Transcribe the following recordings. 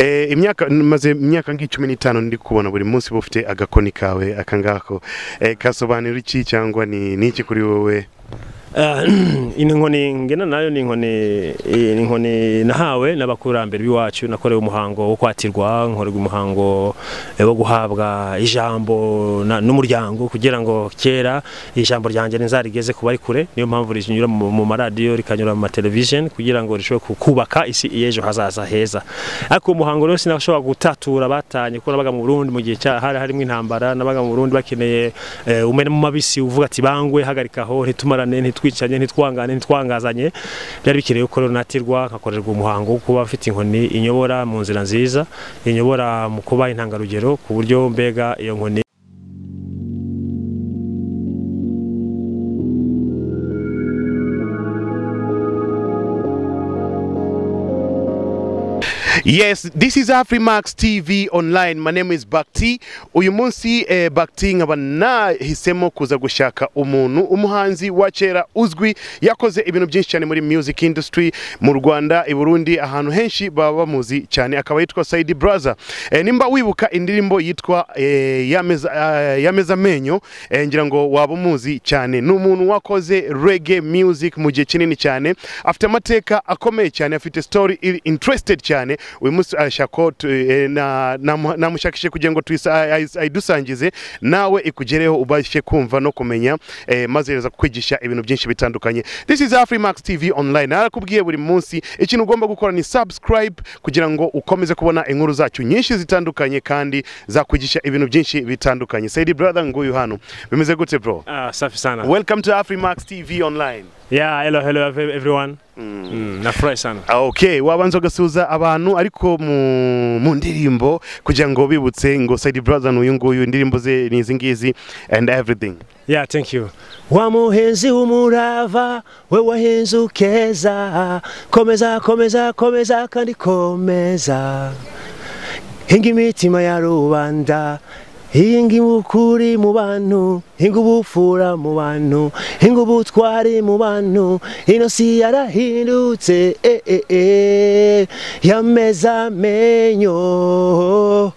Eh, imyaka maze imyaka nk'icumi n'itanu ndi kubona buri munsi uba ufite agakoni kawe akangako eh, kasobanura iki cyangwa ni ni iki kuri wowe inkoni ngena nayo ni inkoni ni inkoni nahawe n'abakurambere b'iwacu nakorewe umuhango wo kwatirwa nkorerwa umuhango wo guhabwa ijambo na- n'umuryango kugira ngo kera ijambo ryanjye rizarigeze ku bari kure niyo mpamvu rinyura mu mu maradiyo rikanyura mu matelevision kugira ngo rishobore ku- kubaka isi y'ejo hazaza heza ariko uwo muhango rero sinashobora gutatura batanye kuko nabaga mu Burundi mu gihe cya hari harimo intambara nabaga mu Burundi bakeneye eh, umena mu mabisi uvuga ati bangwe hagarikaho ntitumarane ntitwicanye ntitwangane ntitwangazanye byari bikeneye ko rero natirwa nkakorerwa umuhango wo kuba afite inkoni inyobora mu nzira nziza inyobora mu kuba intangarugero ku buryo mbega iyo nkoni Yes, this is Afrimax TV online. My name is Bakti. Uyu munsi eh, Bakti nkaba nahisemo kuza gushaka umuntu umuhanzi wa kera uzwi yakoze ibintu byinshi cyane muri music industry mu Rwanda, i Burundi ahantu henshi baba bamuzi cyane akaba yitwa Saidi Brother. Eh, nimba wibuka indirimbo yitwa eh, yameza eh, yameza amenyo eh, ngira ngo waba umuzi cyane. Ni umuntu wakoze reggae music mu gihe kinini cyane. Afite amateka akomeye cyane, afite story iri interested cyane. Uyu munsi arashaka ko tu- eh, na- namu- namushakishe kugira ngo tuyisa- ay- ay- ayidusangize nawe ikugereho ubashe kumva no kumenya eh, maze reza kukwigisha ibintu byinshi bitandukanye. This is Afrimax TV online. Narakubwiye buri munsi ikintu ugomba gukora ni subscribe kugira ngo ukomeze kubona inkuru zacu nyinshi zitandukanye kandi zakwigisha ibintu byinshi bitandukanye. Said brother nguyu hano. Bimeze gute bro? ah safi sana Welcome to Afrimax TV online. yeah hello hello ev- everyone mm. nafurahi sana Okay, wabanza ugasuhuza abantu ariko mu, mu ndirimbo kugira ngo bibutse ngo Said Brother n'uyu nguyu indirimbo ze ni izi ngizi and everything. Yeah, thank you. Wa muhenzi w'umurava we wahenze ukeza komeza komeza komeza kandi komeza hinga imitima ya rubanda hinga ukuri mu bantu hinga ubupfura mu bantu hinga ubutwari mu bantu ino si yarahindutse eh, eh, eh. yameza amenyo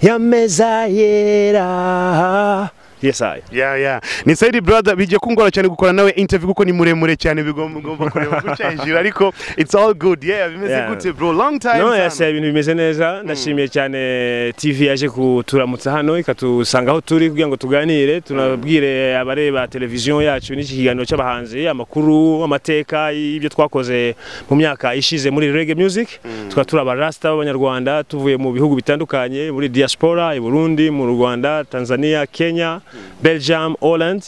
yameza yera yes I. Yeah, yeah. Ni Said Brother bijye kungora cyane gukora nawe interview kuko ni muremure cyane bigomba ugomba kureba guca hejuru ariko it's all good. Yeah, bimeze Yeah. gute bro. Long time. no Sam. yasiye ibintu bimeze neza ndashimiye cyane tv yaje kuturamutsa hano ikatusanga aho turi kugira ngo tuganire tunabwire abareba televiziyo yacu n'iki kiganiro cy'abahanzi amakuru amateka y'ibyo twakoze mu myaka ishize muri reggae music tukaba turi abarasta b'abanyarwanda tuvuye mu bihugu bitandukanye muri diaspora i burundi mu rwanda tanzania kenya belgium holland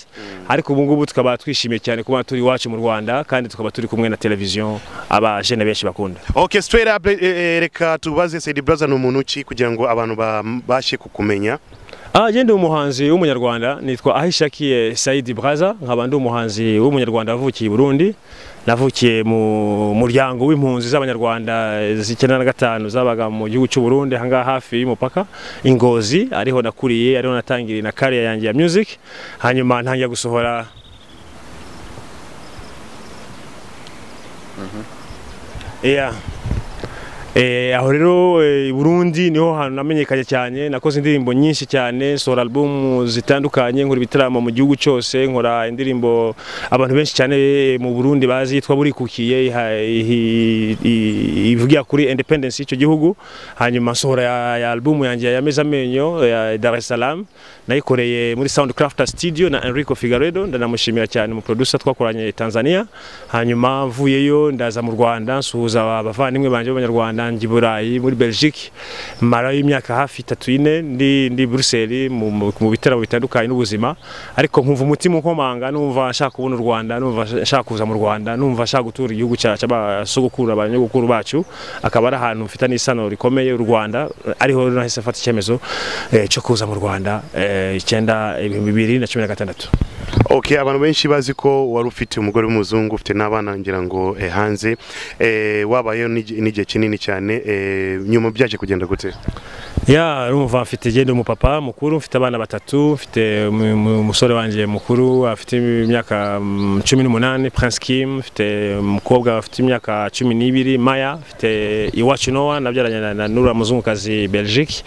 ariko ubu ngubu tukaba twishimiye cyane kuba turi iwacu mu rwanda kandi tukaba turi kumwe na televiziyo abajene benshi bakunda Okay, straight up eh, eh, reka tubaze Said Brother ni umuntu ki kugira ngo abantu babashe kukumenya. Ah, je ndi umuhanzi w'umunyarwanda nitwa Ahishakiye Saidi Braza nkaba ndi umuhanzi w'umunyarwanda wavukiye i Burundi navukiye mu muryango w'impunzi z'abanyarwanda z'icyenda na gatanu zabaga mu gihugu cy'u Burundi ahangaha hafi y'umupaka i Ngozi ariho nakuriye ariho natangiriye na career yanjye ya music hanyuma ntangira gusohora yeah Eh, aho rero eh, i Burundi niho hantu namenyekanye cyane nakoze indirimbo nyinshi cyane sohora album zitandukanye nkora ibitaramo mu gihugu cyose nkora indirimbo abantu benshi cyane eh, mu Burundi bazi yitwa burikukiye iha- ihi- i- ivugira kuri independence y'icyo gihugu hanyuma nsohora ya, ya album yanjye yameze amenyo ya Dar es Salaam nayikoreye muri Soundcraft Studio na Enrico Figueredo ndanamushimira cyane mu producer twakoranye Tanzania hanyuma mvuyeyo ndaza mu Rwanda nsuhuza aba- abavandimwe banje b'abanyarwanda njya i Burayi muri Belgique marayo imyaka hafi itatu ine ndi ndi Bruxelles mu, mu, mu bitaramo bitandukanye n'ubuzima ariko nkumva umutima unkomanga numva nshaka kubona u Rwanda numva nshaka kuza mu Rwanda numva nshaka gutura igihugu cyacu abasogokuru abanyogokuru bacu akaba ari ahantu mfitanye isano rikomeye u Rwanda ariho nahise mfata icyemezo eh, cyo kuza mu Rwanda eh, icyenda ibihumbi bibiri na cumi na gatandatu Okay, abantu benshi bazi ko wari ufite umugore w'umuzungu ufite n'abana ngira ngo eh, hanze eh, wabayeho n'igi- n'igihe kinini cyane eh, nyuma byaje kugenda gute ya urumva mfite genda umupapa mukuru mfite abana batatu mfite umu- umu- umusore wanjye mukuru afite imyaka mm, cumi n'umunani Prince Kim mfite umukobwa afite imyaka cumi n'ibiri Maya mfite Iwacu Noah nabyaranye na- na Nura muzungukazi Belgique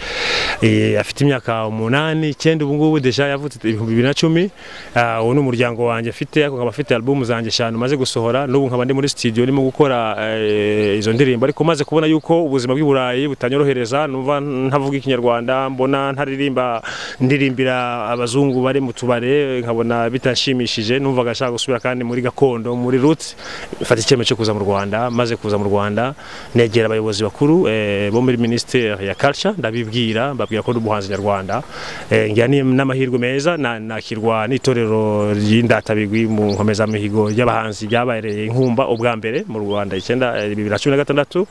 Eh, afite imyaka umunani icyenda ubu ngubu deja yavutse ibihumbi bibiri na cumi Ah, uwo ni umuryango wanjye afite ariko nkaba afite alubumu zanjye eshanu maze gusohora n'ubu nkaba ndi muri studio ndimo gukora eh, izo ndirimbo ariko maze kubona yuko ubuzima bw'i Burayi butanyorohereza numva ntavuga ikinyarwanda mbona ntaririmba ndirimbira abazungu bari mu tubare nkabona bitanshimishije numvaga nshaka gusubira kandi muri gakondo muri roots mfata icyemezo cyo kuza mu Rwanda maze kuza mu Rwanda negera abayobozi bakuru eh, bo muri ministere ya culture ndabibwira mbabwira ko ndi umuhanzi nyarwanda Eh, ngira ni- n'amahirwe meza na- nakirwa n'itorero ry'indatabigwi mu nkomezamihigo ry'abahanzi ryabereye inkumba ubwa mbere mu Rwanda icyenda eh, bibiri na cumi na gatandatu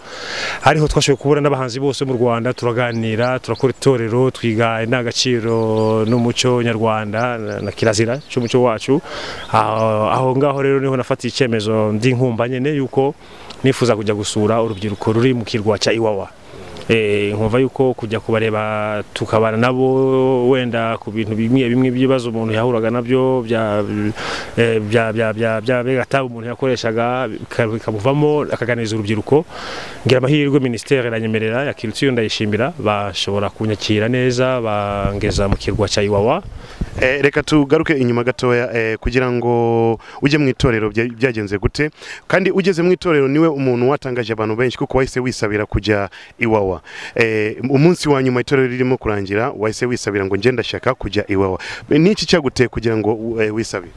hariho twashoboye kubura n'abahanzi bose mu Rwanda turaganira turakora itorero twiga indangagaciro n'umuco nyarwanda na- na kirazira cy'umuco wacu aho aho ngaho rero niho nafatiye icyemezo ndi inkumba nyine yuko nifuza kujya gusura urubyiruko ruri mu kirwa cya Iwawa Eh, nkumva yuko kujya kubareba tukabana nabo wenda ku bintu bimwe bimwe by'ibibazo umuntu yahuraga nabyo bya eh, bya bya bya bya begatabu umuntu yakoreshaga bika- bikamuvamo akaganiriza urubyiruko ngira amahirwe ministere iranyemerera ya culture ndayishimira bashobora kunyakira neza bangeza mu kirwa cya Iwawa Eh, reka tugaruke inyuma gatoya eh, kugira ngo ujye mu itorero bya- byagenze gute kandi ugeze mu itorero niwe umuntu watangaje abantu benshi kuko wahise wisabira kujya iwawa Eh, umunsi wa nyuma itorero ririmo kurangira wahise wisabira ngo ngenda shaka kujya iwawa n'iki cyaguteye kugira ngo u- eh, wisabire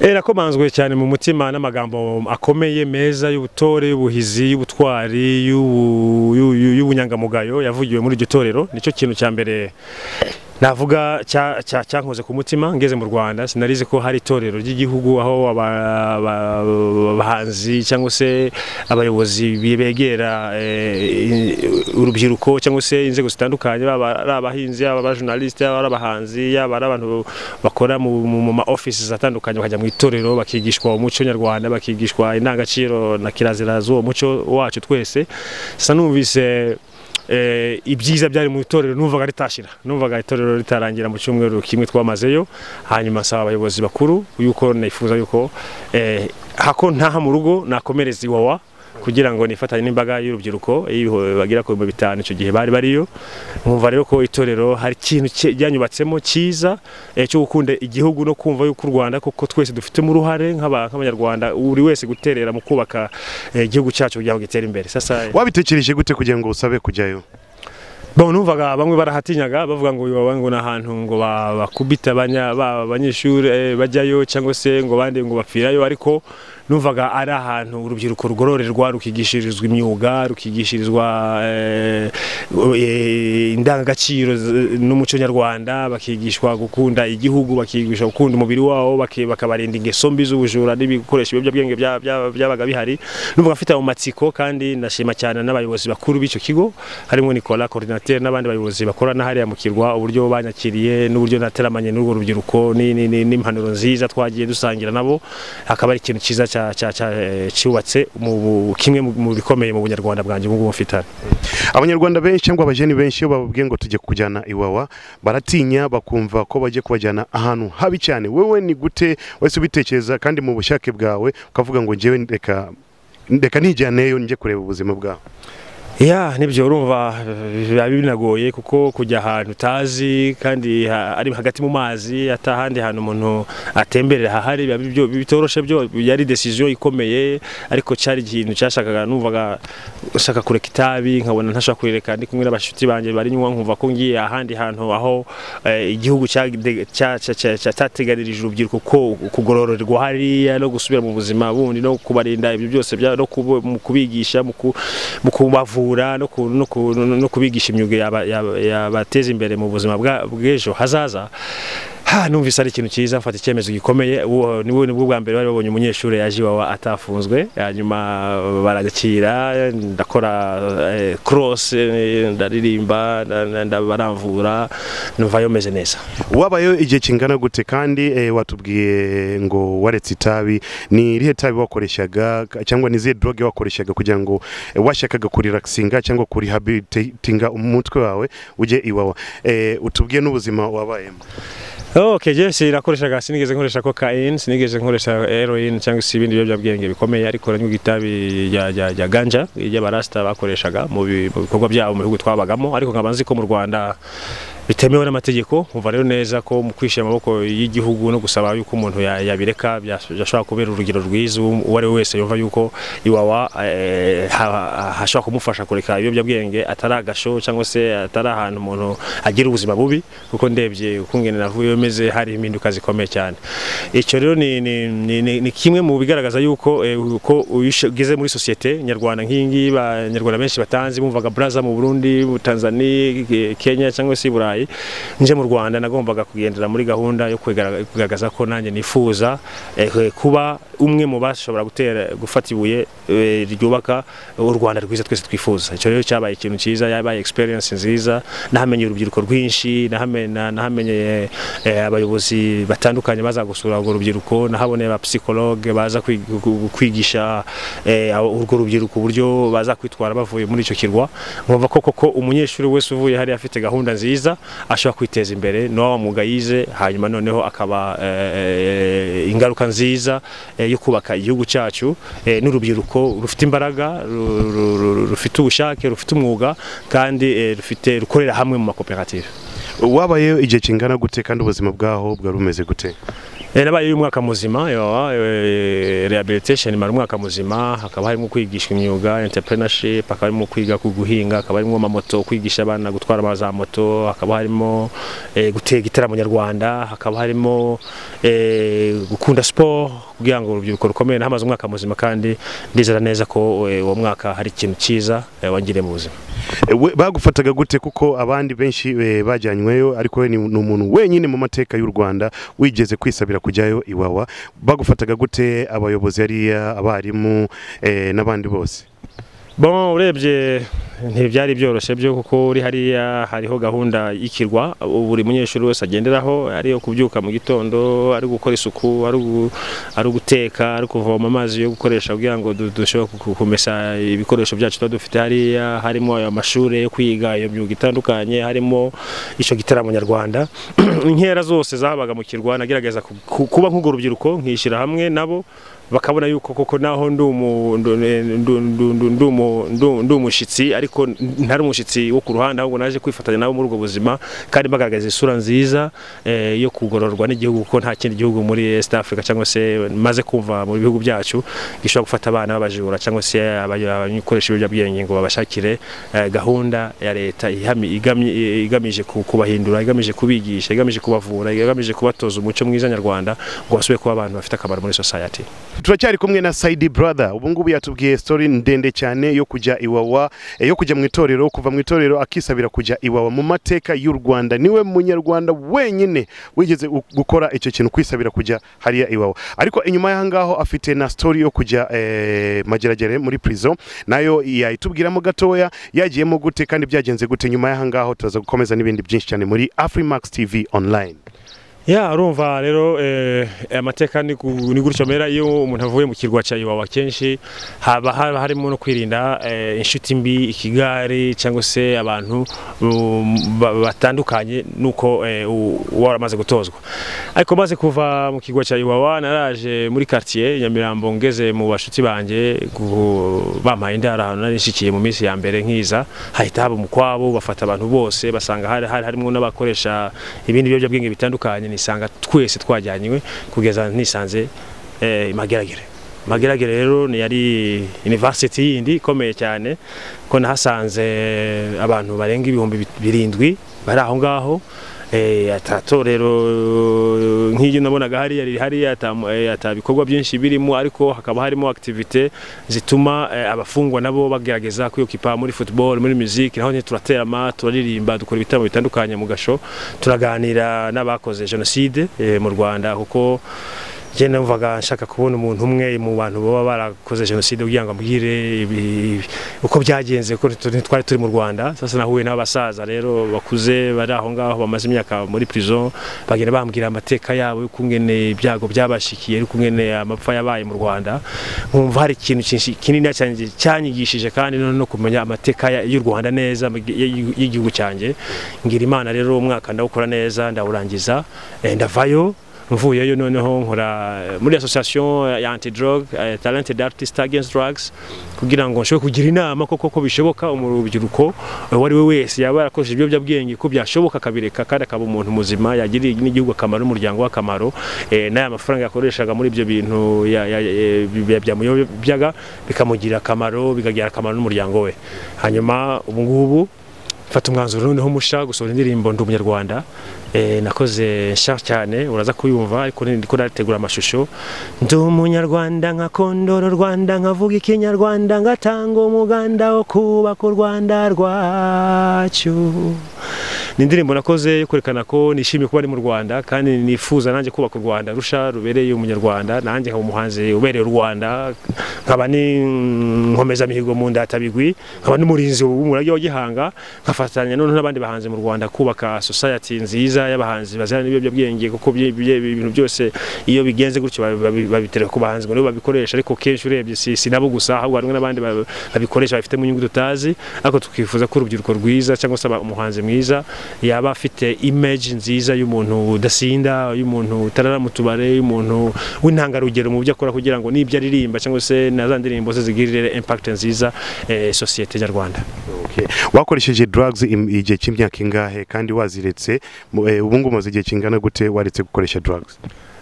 Eh, nakomanzwe cyane mu mutima n'amagambo akomeye meza y'ubutore y'ubuhizi y'ubutwari y'ubu- y'u- y'u- y'ubunyangamugayo yavugiwe muri iryo torero nicyo kintu cya mbere navuga cya- cya- cyankoze ku mutima ngeze mu Rwanda sinarizi ko hari itorero ry'igihugu aho aba- aba- abahanzi cyangwa se abayobozi bi- begera eh, i- urubyiruko cyangwa se inzego zitandukanye baba ari abahinzi yaba abajournaliste yaba ari abahanzi yaba ari abantu bakora mu, mu, mu ma offices atandukanye bakajya mu itorero bakigishwa umuco nyarwanda bakigishwa indangagaciro na kirazira z'uwo muco wacu twese sasa numvise eh, ibyiza byari mu itorero numvaga ritashira numvaga itorero ritarangira mu cyumweru kimwe twamazeyo hanyuma nsaba abayobozi bakuru yuko nifuza yuko eh, hako ntaha mu rugo nakomereza iwawa kugira ngo nifatanye n'imbaga y'urubyiruko ibiho- bagera ku bihumbi bitanu icyo gihe bari bariyo nkumva rero ko itorero hari ikintu cye- ryanyubatsemo cyiza eh, cyo gukunda igihugu no kumva yuko u Rwanda koko twese dufitemo uruhare nk'aba- nk'abanyarwanda buri wese guterera mu kubaka eh, igihugu cyacu kugira ngo gitere imbere sasa eh, wabitekereje gute kugira ngo usabe kujyayo Bon, numvaga bamwe barahatinyaga bavuga ngo iwawa ngo ni ahantu ngo ba- bakubita abanya- ba- abanyeshuri eh, bajyayo cyangwa se ngo bandi ngo bapfirayo ariko numvaga ari ahantu urubyiruko rugororerwa rukigishirizwa imyuga rukigishirizwa eh, eh, indangagaciro z- n'umuco nyarwanda bakigishwa gukunda igihugu bakigishwa gukunda umubiri wabo baki- bakabarinda ingeso mbi z'ubujura n'ibikoresho ibiyobyabwenge bya- bya- byabaga bihari numvaga mfite ayo matsiko kandi ndashima cyane n'abayobozi bakuru b'icyo kigo harimo Nicolas coordinateur n'abandi bayobozi bakorana hariya mu kirwa uburyo banyakiriye n'uburyo nateramanye n'urwo rubyiruko ni- ni- ni- n'impanuro nziza twagiye dusangira nabo akaba ari ikintu cyiza cya- cya- cya- eh, cyubatse mu- kimwe mu- mu bikomeye mu bunyarwanda bwanjye ubu ngubu mfitanye abanyarwanda benshi cyangwa abajeni benshi iyo bababwiye ngo tujye kujyana iwawa baratinya bakumva ko bajye kubajyana ahantu habi cyane wowe ni gute wese ubitekereza kandi mu bushake bwawe ukavuga ngo njyewe reka reka nijyaneyo njye kureba ubuzima bwawe ya nibyo urumva eh, biba binagoye kuko kujya ahantu utazi kandi ha- ari hagati mu mazi ata ahandi hantu umuntu atemberera hahari biba bibyo- bitoroshe byo yari decision ikomeye ariko cyari ikintu cyashakaga numvaga ushaka kureka itabi nkabona ntashaka kurireka ndi kumwe n'abashuti banjye bari nywa nkumva ko ngiye ahandi hantu aho eh, igihugu cyade- cya- cya- cya- cya- cyateganirije urubyiruko ko kugororerwa hariya no gusubira mu buzima bundi no kubarinda ibyo byose bya- no kubo- mu kubigisha mu ku- mu kubavura no ku- no ku- no kubigisha imyuga yaba- yaba- yabateza imbere mu buzima bwa- bw'ejo hazaza ha numvise ari ikintu cyiza mfata icyemezo gikomeye uwo ni bwo bwa mbere bari babonye umunyeshuri yaje iwawa atafunzwe hanyuma barakira ndakora eh, cross eh, ndaririmba nda- nda- nda- baramvura numvayo meze neza wabayo igihe kingana gute kandi eh, watubwiye ngo waretse itabi ni irihe tabi wakoreshaga ka- cyangwa ni izihe droge wakoreshaga kugira ngo eh, washakaga kurirakisinga cyangwa kurihabilitinga umutwe wawe ujye iwawa Eh, utubwiye n'ubuzima wabayemo Okay, je sinakoreshaga sinigeze nkoresha cocaine sinigeze nkoresha heroin cyangwa se ibindi biyobyabwenge bikomeye ariko nanywa itabi rya rya rya ganja ry'abarasta bakoreshaga mu bi- mu bikorwa byabo mu bihugu twabagamo ariko nkaba nzi ko mu Rwanda bitemewe n'amategeko umva rero neza ko mu kwishyira amaboko y'igihugu no gusaba yuko umuntu ya- yabireka byas- byashobora kubera urugero rwiza uwo uwo ari we wese yumva yuko iwawa eh, ha- hashobora kumufasha kureka ibiyobyabwenge atari agasho cyangwa se atari ahantu umuntu agira ubuzima bubi kuko ndebye ukungene navuyeyo meze hari impinduka zikomeye cyane icyo rero ni, ni, ni, ni, ni kimwe mu bigaragaza yuko eh, uko uyishe- ugeze muri sosiyete nyarwanda nk'iyi ngiyi abanyarwanda benshi batanzi bumvaga braza mu burundi mu tanzania eh, kenya cyangwa se i burayi nje mu rwanda nagombaga kugendera muri gahunda yo kwigara- kugaragaza ko nanjye nifuza eh, eh, kuba umwe mu bashobora gutera gufata ibuye eh, ryubaka u rwanda rwiza twese twifuza icyo rero cyabaye ikintu cyiza yabaye experience nziza nahamenye urubyiruko rwinshi nahame- na- nahamenye eh, abayobozi batandukanye baza gusura urwo rubyiruko nahaboneye abapsikologe baza kwi- gu- kwigisha eh, abo- urwo rubyiruko uburyo baza kwitwara bavuye muri icyo kirwa nkumva ko koko umunyeshuri wese uvuye hariya afite gahunda nziza ashobora kwiteza imbere n'uwa mwuga yize hanyuma noneho akaba eh, ingaruka nziza eh, yo kubaka igihugu cyacu eh, n'urubyiruko rufite imbaraga ru- ru- ru- rufite ubushake rufite umwuga kandi eh, rufite rukorera hamwe mu makoperative wabayeho igihe kingana gute kandi ubuzima bwaho bwari bumeze gute Eh, nabaye uyu mwaka muzima yawa, eh, rehabilitation imara umwaka muzima hakaba harimo kwigishwa imyuga entrepreneurship hakaba harimo kwiga ku guhinga hakaba harimo amamoto kwigisha abana gutwara ama- za moto hakaba harimo eh, gutega igitaramo nyarwanda hakaba harimo eh, gukunda siporo kugira ngo urubyiruko rukomeye nahamaze umwaka muzima kandi ndizera neza ko eh, uwo mwaka hari ikintu cyiza eh, wangiriye mu buzima Eh, we- bagufataga gute kuko abandi benshi eh, bajyanyweyo ariko we ni ni umuntu wenyine mu mateka y'u rwanda wigeze kwisabira kujyayo iwawa bagufataga gute abayobozi hariya abarimu eh, n'abandi bose Bon urebye ntibyari byoroshye byo kuko uri hariya hariho gahunda y'ikirwa ubu buri munyeshuri wese agenderaho ari iyo kubyuka mu gitondo ari gukora isuku ari ugu- ari uguteka ari kuvoma amazi yo gukoresha kugira ngo du- dushobore ku- kumesa ibikoresho byacu tuba dufite hariya harimo ayo mashuri yo kwiga iyo myuga itandukanye harimo icyo gitaramo nyarwanda inkera zose zabaga mu kirwa nagerageza ku- ku- kuba nk'urwo rubyiruko nkishyira hamwe nabo bakabona yuko koko naho ndi umu- ndu- ndu- ndu- ndu- ndi umu- ndu- ndi umushyitsi ariko ntari umushyitsi wo ku ruhande ahubwo naje kwifatanya nabo muri ubwo buzima kandi bagaragaza isura nziza eh, yo kugororwa n'igihugu kuko nta kindi gihugu muri East Africa cyangwa se maze kumva mu bihugu byacu gishobora gufata abana babajura cyangwa se abaj- abakoresha ibiyobyabwenge ngo babashakire eh, gahunda ya leta ihami- igamye- i- igamije ku- kubahindura igamije kubigisha igamije kubavura igamije kubatoza umuco mwiza nyarwanda ngo basubire kuba abantu bafite akamaro muri society turacyari kumwe na saidi brother ubu ngubu yatubwiye story ndende cyane yo kujya iwawa eh, yo kujya mu itorero kuva mu itorero akisabira kujya iwawa mu mateka y'u rwanda niwe munyarwanda wenyine wigeze gu- gukora icyo kintu kwisabira kujya hariya iwawa ariko inyuma y'aho ngaho afite na story yo kujya eh, mageragere muri prison nayo yayitubwiramo gatoya yagiyemo gute kandi byagenze gute nyuma y'aho ngaho turaza gukomeza n'ibindi byinshi cyane muri afrimax tv online ya urumva rero eh, amateka ni gu- ni gutyo mera iyo umuntu avuye mu kirwa cya iwawa kenshi haba haba harimo no kwirinda eh, inshuti mbi ikigari cyangwa se abantu um, ba- batandukanye nuko eh, u- uba waramaze gutozwa ariko maze kuva mu kirwa cya iwawa naraje muri quartier nyamirambo ngeze mu bashuti banjye gu- bampaye indaro ahantu nari nshikiye mu minsi ya mbere nkiza hahita haba umukwabo bafata abantu bose basanga hari hari harimo n'abakoresha ibindi biyobyabwenge bitandukanye nisanga twese twajyanywe kugeza nisanze eh, mageragere mageragere rero ni yari university yindi ikomeye cyane ko nahasanze abantu barenga ibihumbi birindwi bari aho ngaho eh, atatorero nk'iryo nabonaga hariya riri hariya atamu- eh, atabikorwa byinshi birimo ariko hakaba harimo activite zituma eh, abafungwa nabo bagerageza kwiyokipa muri football muri music naho nyine turaterama turaririmba dukora ibitaramo bitandukanye mu gasho turaganira n'abakoze jenoside eh, mu Rwanda kuko njye numvaga nshaka kubona umuntu umwe mu bantu baba barakoze jenoside kugira ngo ambwire ibi- uko byagenze kuko ntitu- ntitwari turi mu rwanda sasa nahuye n'abasaza rero bakuze bari aho ngaho bamaze imyaka muri prison bagenda bambwira amateka yabo y'ukungene ibyago byabashikiye y'ukungene amapfa yabaye mu rwanda nkumva hari ikintu kinshi- kinini cyanjye- cyanyigishije kandi no no kumenya amateka ya- y'u rwanda neza mu gi- y'i- y'igihugu cyanjye ngira imana rero umwaka ndawukora neza ndawurangiza eh, ndavayo mvuyeyo noneho nkora eh, muri association ya anti drug eh, talented artist against drugs kugira ngo nshobore kugira inama koko ko bishoboka umurubyiruko uwo ari we wese yaba yarakoresheje ibiyobyabwenge ko byashoboka akabireka kandi akaba umuntu muzima yagiriye n'igihugu akamaro n'umuryango we akamaro eh, n'aya mafaranga yakoreshaga muri ibyo bintu ya- ya- ya- bi- byamuyobyaga bikamugirira akamaro bikagira akamaro n'umuryango we hanyuma ubu ngubu mfata umwanzuro noneho musha gusohora indirimbo ndi umunyarwanda Eh, nakoze nsha cyane uraza kuyumva ariko ni- ndiko ndategura amashusho ndi umunyarwanda nkakondora u rwanda nkavuga ikinyarwanda ngatanga umuganda wo kubaka u rwanda rwacu ni indirimbo nakoze yo kwerekana ko nishimiye kuba ari mu rwanda kandi nifuza nanjye kubaka u rwanda rusha rubereye umunyarwanda nanjye nkaba umuhanzi ubereye u rwanda nkaba n'inkomezamihigo mu ndatabigwi nkaba n'umurinzi w'umurage wa gihanga nkafatanya noneho n'abandi bahanzi mu rwanda kubaka society nziza y'abahanzi bazana n'ibiyobyabwenge kuko bye- bye- ibintu byose iyo bigenze gutyo babi- babi- babitereka ku bahanzi ngo nibo babikoresha ariko kenshi urebye si si nabo gusa ahubwo harimo n'abandi ba- babikoresha bafite mu nyungu tutazi ariko tukifuza ko urubyiruko rwiza cyangwa se aba- umuhanzi mwiza yaba afite image nziza y'umuntu udasinda y'umuntu utarara mu tubare y'umuntu w'intangarugero mu byo akora kugira ngo n'ibyo aririmba cyangwa se na za ndirimbo ze zigirire impact nziza eh, sosiyete nyarwanda Okay. wakoresheje drugs im- igihe cy'imyaka ingahe kandi waziretse mu- eh, ubu ngubu umaze igihe kingana gute waretse gukoresha drugs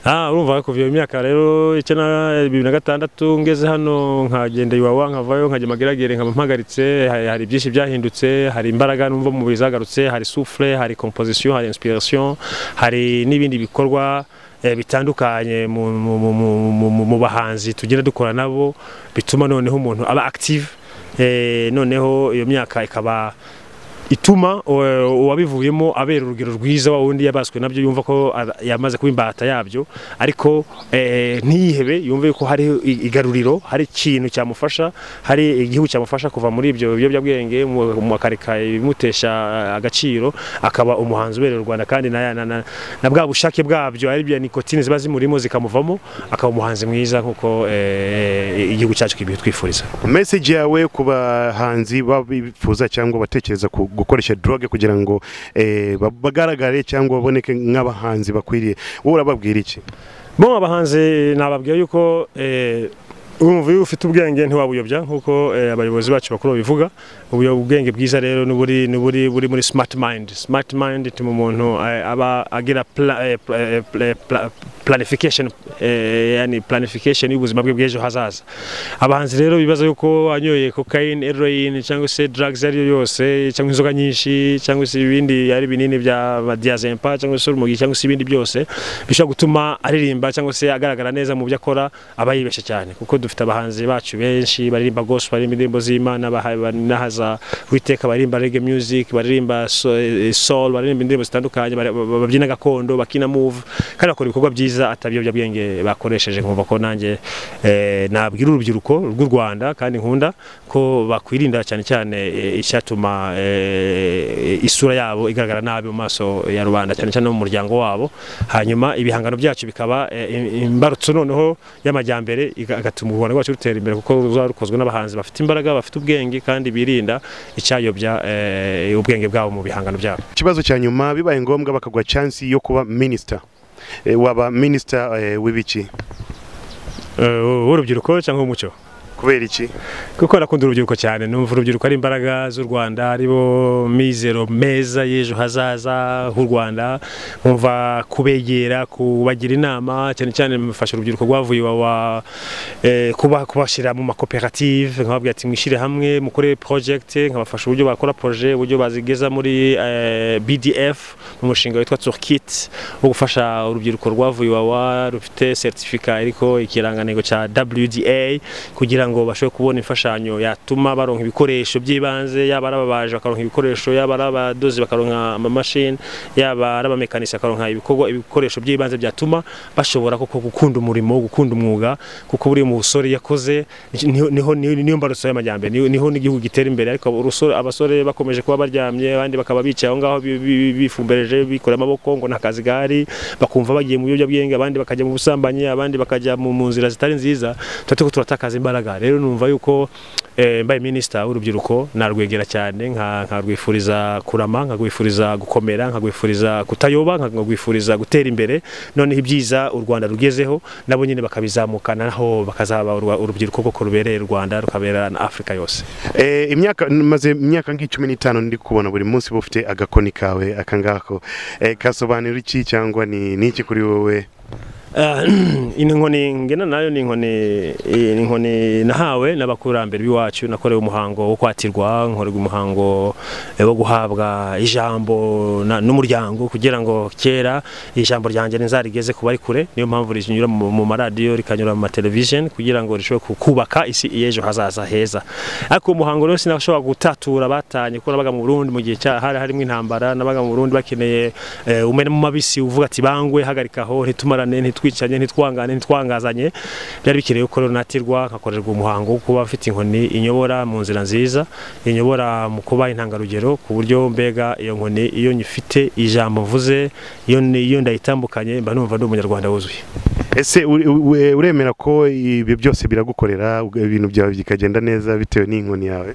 Ah, urumva kuva iyo myaka rero icyo na bibiri na gatandatu ngeze hano nkagenda iwawa nkavayo nkajya mageragere nkaba mpagaritse hari, hari byinshi byahindutse hari imbaraga numva mu mubiri zagarutse hari souffle hari composition hari inspiration hari n'ibindi bikorwa eh, bitandukanye mu, mu, mu, mu, mu, mu bahanzi tugenda dukora nabo bituma noneho umuntu aba active eh, noneho iyo myaka ikaba ituma eh, uwabivuyemo abera urugero rwiza wa wundi yabaswe nabyo yumva ko ara- yamaze kuba imbata yabyo ariko eh, ntiyihebe yumve ko hari i- igaruriro hari ikintu cyamufasha hari igihugu cyamufasha kuva muri ibyo biyobyabwenge mu- mu akareka ibimutesha eh, agaciro akaba umuhanzi ubereye u Rwanda kandi na, na, na, na bwa bushake bwabyo ari bya nikotine ziba zimurimo zikamuvamo akaba umuhanzi mwiza nk'uko eh, igihugu cyacu kibitwifuriza message yawe ku bahanzi babifuza cyangwa batekereza ku- gukoresha drug kugira ngo eh, ba- bagaragare cyangwa baboneke nk'abahanzi bakwiriye wowe urababwira iki bo abahanzi nababwira yuko eh, urumva iyo ufite ubwenge ntiwabuyobya nk'uko eh, abayobozi bacu bakuru babivuga ubuyo- ubwenge bwiza rero n'uburi n'uburi buri muri smart mind smart mind ituma umuntu eh, aba agira pla- eh, pla- eh, pla- pla- planification eh, yani planification y'ubuzima bwe bw'ejo hazaza abahanzi rero bibaza yuko anyoye cocaine heroin cyangwa se drugs ariyo yose cyangwa inzoga nyinshi cyangwa se ibindi ari binini bya diazepam cyangwa se urumogi cyangwa se ibindi byose bishobora gutuma aririmba cyangwa se agaragara neza mu byo akora aba yibeshye cyane kuko dufite abahanzi bacu benshi baririmba gospel baririmba indirimbo z'Imana baha- ba- n'ahaza witeka baririmba reggae music baririmba so- eh, soul baririmba indirimbo zitandukanye bari- ba- babyina gakondo bakina move kandi bakora ibikorwa byiza atabiyobyabwenge bakoresheje nkumva ko nanjye eh, nabwira urubyiruko rw'u Rwanda kandi nkunda ko bakwirinda cyane cyane eh, icyatuma eh, isura yabo igaragara nabi mu maso ya rubanda cyane cyane no mu muryango wabo hanyuma ibihangano byacu bikaba eh, im- imbarutso noneho y'amajyambere iga- agatuma u Rwanda rwacu rutera imbere kuko ruzaba rukozwe n'abahanzi bafite imbaraga bafite ubwenge kandi birinda icyayobya eh, ubwenge bwabo mu bihangano byabo ikibazo cya nyuma bibaye ngombwa bakaguha chance yo kuba minister Eh, waba minister eh, w'ibiki Eh, w'urubyiruko cyangwa umuco kubera iki kuko arakunda urubyiruko cyane numva urubyiruko ari imbaraga z'u Rwanda aribo mizero meza y'ejo hazaza h'u Rwanda nkumva kubegera kubagira inama cyane cyane mfasha urubyiruko rwavuye iwawa eh, kuba kubashyira mu makoperative nkababwira ati mwishyire hamwe mukore project nkabafasha uburyo bakora projet uburyo bazigeza muri eh, BDF mu mushinga witwa Turkit wo gufasha urubyiruko rwavuye iwawa rufite certificate ariko ikirangantego cya WDA kugira ngo bashobore kubona imfashanyo yatuma baronka ibikoresho by'ibanze yaba ari ababaji bakaronka ibikoresho yaba ari abadozi bakaronka amamashini yaba ari abamekanisi bakaronka ibikorwa ibikoresho by'ibanze byatuma bashobora koko gukunda umurimo gukunda umwuga kuko buri musore yakoze niho- niho niho- niyo mbarutso y'amajyambere niho niho n'igihugu gitera imbere ariko urusore abasore bakomeje kuba baryamye abandi bakaba bicaye aho ngaho bi- bi- bifumbereje bikoreye amaboko ngo nta kazi gahari bakumva bagiye mu biyobyabwenge abandi bakajya mu busambanyi abandi bakajya mu mu nzira zitari nziza tuba turiko turatakaza imbaraga rero numva yuko eh, mbaye minisita w'urubyiruko narwegera cyane nka- nkarwifuriza kurama nkarwifuriza gukomera nkarwifuriza kutayoba nkarwifuriza gutera imbere noneho ibyiza u rwanda rugezeho nabo nyine bakabizamukana naho bakazaba urwa- urubyiruko koko rubereye u rwanda rukabera na afurika yose Eh, imyaka maze imyaka nk'icumi n'itanu ndi kubona buri munsi uba ufite agakoni kawe akangako eh, kasobanura iki cyangwa ni ni iki kuri wowe Ah, inkoni ngena nayo ni inkoni ni inkoni nahawe n'abakurambere b'iwacu nakorewe umuhango wo kwatirwa nkorerwa umuhango eh, wo guhabwa ijambo na- n'umuryango kugira ngo kera ijambo ryanjye rizarigeze ku bari kure niyo mpamvu rinyura mu mu maradiyo rikanyura mu matelevision kugira ngo rishobore ku- kubaka isi y'ejo hazaza heza ariko uwo muhango rero sinashobora gutatura batanye kuko nabaga mu Burundi mu gihe cya hari harimo intambara nabaga mu Burundi bakeneye eh, umena mu mabisi uvuga ati bangwe hagarikaho ntitumarane ntitwicanye ntitwangane ntitwangazanye byari bikeneye ko rero natirwa nkakorerwa umuhango wo kuba afite inkoni inyobora mu nzira nziza inyobora mu kuba intangarugero ku buryo mbega iyo nkoni iyo nyifite ijambo mvuze iyo iyo ndayitambukanye mba numva ndi umunyarwanda wuzuye ese uri- we- uremera ko ibi byose biragukorera ubwo ibintu byawe bikagenda neza bitewe n'inkoni yawe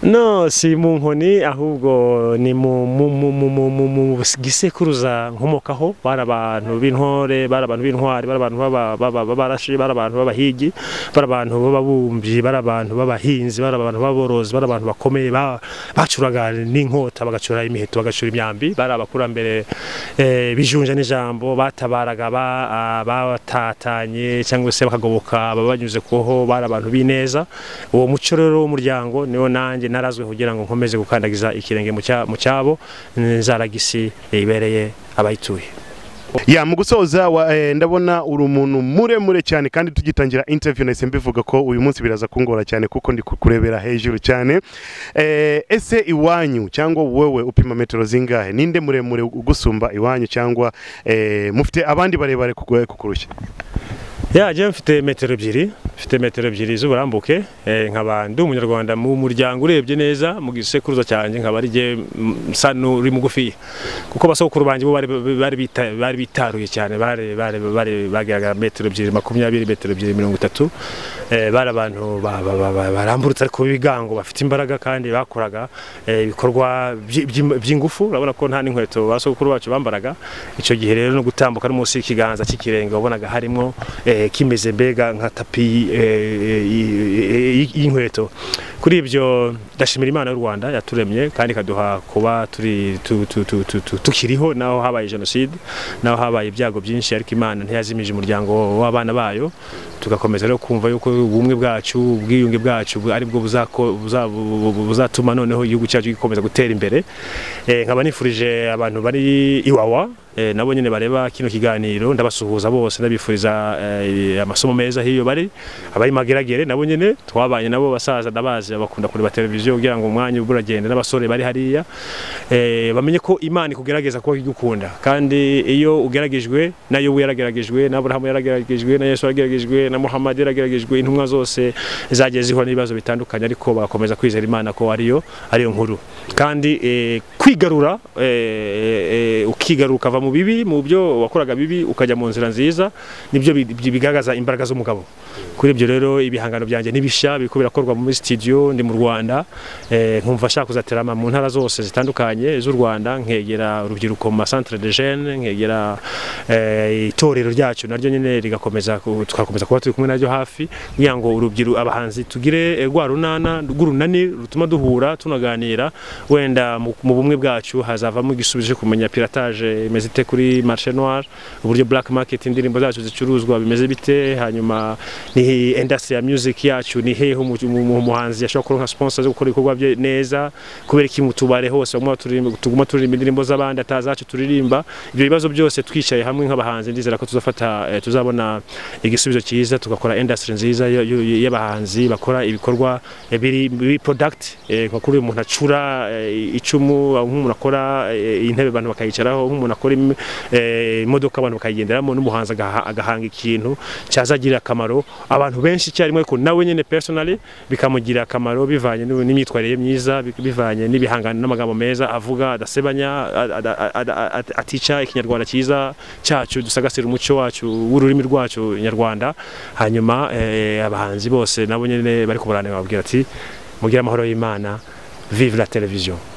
No, si mu nkoni ahubwo ni mu mu mu mu mu mu mu gisekuruza nkomokaho bari abantu b'intore bari abantu b'intwari bari abantu b'aba- b'aba- b'abarashi bari abantu b'abahigi bari abantu b'ababumbyi bari abantu b'abahinzi bari abantu b'aborozi bari abantu bakomeye ba- bacuraga n'inkota bagacura imiheto bagacura imyambi bari abakurambere eh, bijunja n'ijambo batabaraga ba- ah, batatanye cyangwa se bakagoboka ababanyuze kuho bari abantu b'ineza uwo muco rero w'umuryango niwo nanjye narazwe kugira ngo nkomeze gukandagiza ikirenge mu cya- mu cyabo nzaragisi ibereye abayituye ya mu gusoza wa- eh, ndabona uri umuntu muremure cyane kandi tugitangira interview nahise mbivuga ko uyu munsi biraza kungora cyane kuko ndi kukurebera hejuru cyane Eh, ese iwanyu cyangwa wowe upima metero zingahe ninde muremure ugusumba iwanyu cyangwa eh, mufite abandi barebare kuku- kukurusha ya jewe mfite metero ebyiri mfite metero ebyiri z'uburambuke eh, nkaba ndi umunyarwanda mu muryango urebye neza mu gisekuruza cyanjye nkaba ari jye mm, nsa n'uri mugufiya kuko basokuru banjye bo bari- bari bita- bari bitaruye cyane bari bari bari bageraga metero ebyiri makumyabiri metero ebyiri mirongo itatu eh, bari abantu ba- ba- ba- ba- barambutse ariko b'ibigango bafite imbaraga kandi bakoraga eh, ibikorwa byi- byi- by'ingufu urabona ko nta n'inkweto basokuru bacu bambaraga icyo gihe rero no gutambuka no munsi y'ikiganza cy'ikirenge wabonaga harimo eh, kimeze mbega nka tapi eh, eh, y- y- y'inkweto kuri ibyo ndashimira imana y'u rwanda yaturemye kandi ikaduha kuba turi tu- tu- tu- tu- tu- tukiriho naho habaye jenoside naho habaye ibyago byinshi ariko imana ntiyazimije umuryango w'abana bayo tugakomeza rero kumva yuko ubumwe bwacu ubwiyunge bwacu bu- aribwo buzako- buza- bu- bu- bu- buzatuma noneho igihugu cyacu gikomeza gutera imbere Eh, nkaba nifurije abantu bari iwawa eh, nabo nyine bareba kino kiganiro ndabasuhuza bose ndabifuriza eh, amasomo meza hiyo bari abari mageragere nabo nyine twabanye nabo basaza ndabazi bakunda kureba televiziyo kugira ngo umwanya ube uragenda n'abasore bari hariya eh, bamenye ko imana ikugerageza kuba igukunda kandi iyo ugeragejwe na yobu yarageragejwe na aburahamu yarageragejwe na yesu yarageragejwe na muhammad yarageragejwe intumwa zose zagiye zihura n'ibibazo bitandukanye ariko bagakomeza kwizera imana ko ariyo ariyo nkuru kandi eh, kwigarura eh, eh, uki- ukigarura ukava mu bibi mu byo wakoraga bibi ukajya mu nzira nziza nibyo bi- bi- bigaragaza imbaraga z'umugabo kuri ibyo rero ibihangano byanjye n'ibishya biriko birakorwa muri studio ndi mu Rwanda eh, nkumva ashaka kuzaterama mu ntara zose zitandukanye z'u Rwanda nkegera urubyiruko mu ma centre de jeunes nkegera eh, itorero ryacu naryo nyene rigakomeza ku- tugakomeza kuba turi kumwe naryo hafi kugira ngo urubyiru abahanzi tugire eh, rwa runana rw'urunani rutuma duhura tunaganira wenda mu mu bumwe bwacu hazavamo igisubizo cyo kumenya piratage imeze ite kuri marché noir uburyo black market indirimbo zacu zicuruzwa bimeze bite hanyuma ni industry ya music yacu ni hehe umu- umu- umuhanzi yashobora kuronka sponsor zo gukora ibikorwa bye neza kubera iki mu tubare hose bamwe turirimba tuguma turirimba indirimbo z'abandi atazacu turirimba ibyo bibazo byose twicaye hamwe nk'abahanzi ndizera ko tuzafata eh, tuzabona igisubizo cyiza tugakora industry nziza yo- yo- y'abahanzi bakora ibikorwa eh, biri biri product eh, nka kuri uyu muntu acura eh, icumu aho nk'umuntu akora eh, intebe abantu bakayicaraho nk'umuntu akora im- eh, imodoka abantu bakayigenderamo n'umuhanzi agaha- agahanga ikintu cyazagirira akamaro abantu benshi icyarimwe ariko nawe nyine personally bikamugirira akamaro bivanye n'u- n'imyitwarire ye myiza bi- bivanye n'ibihangano n'amagambo meza avuga adasebanya a- a- a- a- a- atica ikinyarwanda cyiza cyacu dusagasira umuco wacu w'ururimi rwacu nyarwanda hanyuma eh, abahanzi bose nabo nyine bari kuburanira bababwira ati mugire amahoro y'imana vive la television